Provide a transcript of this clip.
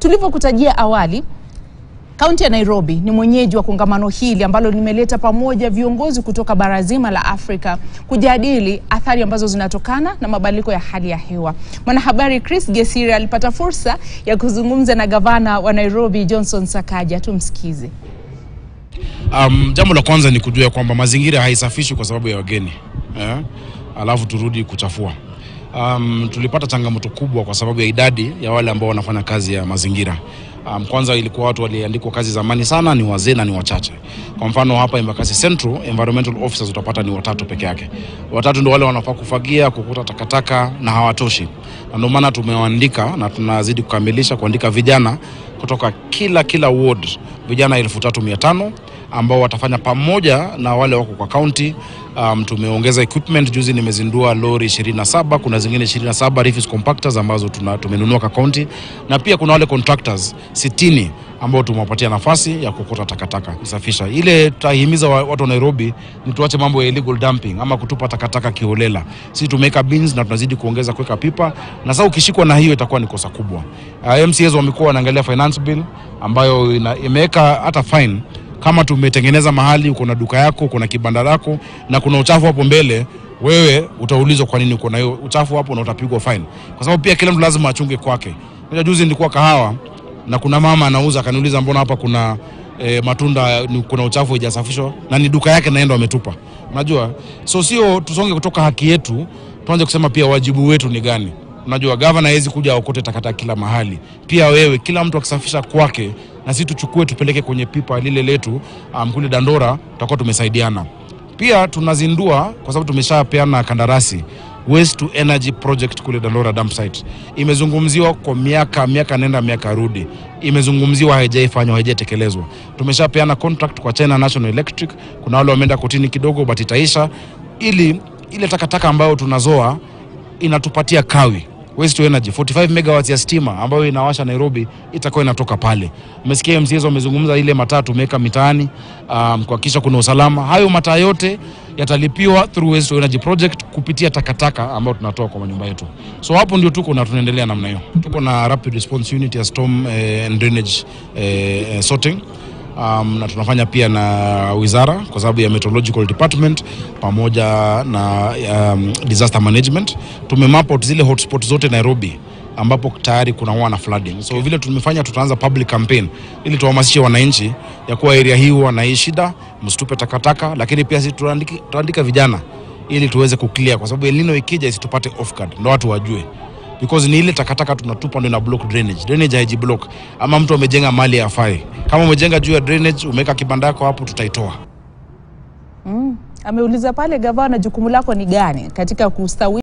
Tulivyokutajia awali, Kaunti ya Nairobi ni mwenyeji wa kongamano hili ambalo limeleta pamoja viongozi kutoka bara zima la Afrika kujadili athari ambazo zinatokana na mabadiliko ya hali ya hewa. Mwanahabari Chris Gesiri alipata fursa ya kuzungumza na gavana wa Nairobi Johnson Sakaja. Tumsikize. Um, jambo la kwanza ni kujua kwamba mazingira haisafishwi kwa sababu ya wageni eh? Alafu turudi kuchafua. Um, tulipata changamoto kubwa kwa sababu ya idadi ya wale ambao wanafanya kazi ya mazingira. Um, kwanza ilikuwa watu waliandikwa kazi zamani sana ni wazee na ni wachache. Kwa mfano hapa Embakasi Central environmental officers utapata ni watatu peke yake. Watatu ndio wale wanafaa kufagia, kukuta takataka na hawatoshi. Na ndio maana tumewaandika na tunazidi kukamilisha kuandika vijana kutoka kila kila ward, vijana elfu tatu mia tano ambao watafanya pamoja na wale wako kwa county. Um, tumeongeza equipment juzi, nimezindua lori 27 kuna zingine 27 refuse compactors ambazo tuna, tumenunua kwa county, na pia kuna wale contractors 60 ambao tumewapatia nafasi ya kukota takataka kusafisha. Ile tutahimiza wa- watu wa Nairobi ni tuache mambo ya illegal dumping ama kutupa takataka kiholela. Sisi tumeweka bins na tunazidi kuongeza kuweka pipa, na sasa ukishikwa na hiyo itakuwa ni kosa kubwa. Uh, MCAs wamekuwa wanaangalia finance bill ambayo ina, imeweka hata fine kama tumetengeneza mahali uko na duka yako uko na kibanda lako na kuna uchafu hapo mbele wewe utaulizwa kwa nini uko na hiyo uchafu hapo na utapigwa fine kwa sababu pia kila mtu lazima achunge kwake Unajua juzi nilikuwa kahawa na kuna mama anauza akaniuliza mbona hapa kuna e, matunda ni, kuna uchafu haijasafishwa na ni duka yake naenda wametupa unajua so sio tusonge kutoka haki yetu tuanze kusema pia wajibu wetu ni gani unajua gavana hawezi kuja aokote takataka kila mahali pia wewe kila mtu akisafisha kwake na sisi tuchukue tupeleke kwenye pipa lile letu um, kule dandora tutakuwa tumesaidiana pia tunazindua kwa sababu tumeshapeana kandarasi waste to energy project kule dandora dump site imezungumziwa kwa miaka miaka nenda miaka rudi imezungumziwa haijaifanywa haijatekelezwa tumeshapeana contract kwa china national electric kuna wale wameenda kotini kidogo but itaisha ili ile takataka ambayo tunazoa inatupatia kawi waste to energy 45 megawatts ya stima ambayo inawasha Nairobi itakuwa inatoka pale. Umesikia MCAs wamezungumza ile mataa tumeweka mitaani um, kuhakikisha kuna usalama. Hayo mataa yote yatalipiwa through waste to energy project kupitia takataka ambayo tunatoa kwa manyumba yetu. So hapo ndio tuko na tunaendelea namna hiyo. Tuko na rapid response unit ya storm eh, and drainage eh, eh, sorting um, na tunafanya pia na wizara kwa sababu ya meteorological department pamoja na um, disaster management tumemap out zile hotspot zote Nairobi ambapo tayari kuna huwa na flooding. So vile tumefanya, tutaanza public campaign ili tuhamasishe wananchi ya kuwa area hii huwa na hii shida, msitupe takataka, lakini pia sisi tuandike, tuandika vijana ili tuweze kuclear, kwa sababu El Nino ikija isitupate off guard, ndo watu wajue because ni ile takataka tunatupa ndio ina block drainage. Drainage haiji block, ama mtu amejenga mali afai. Kama umejenga juu ya drainage, umeweka kibanda yako hapo, tutaitoa. Ameuliza pale gavana, jukumu lako ni gani katika kustawi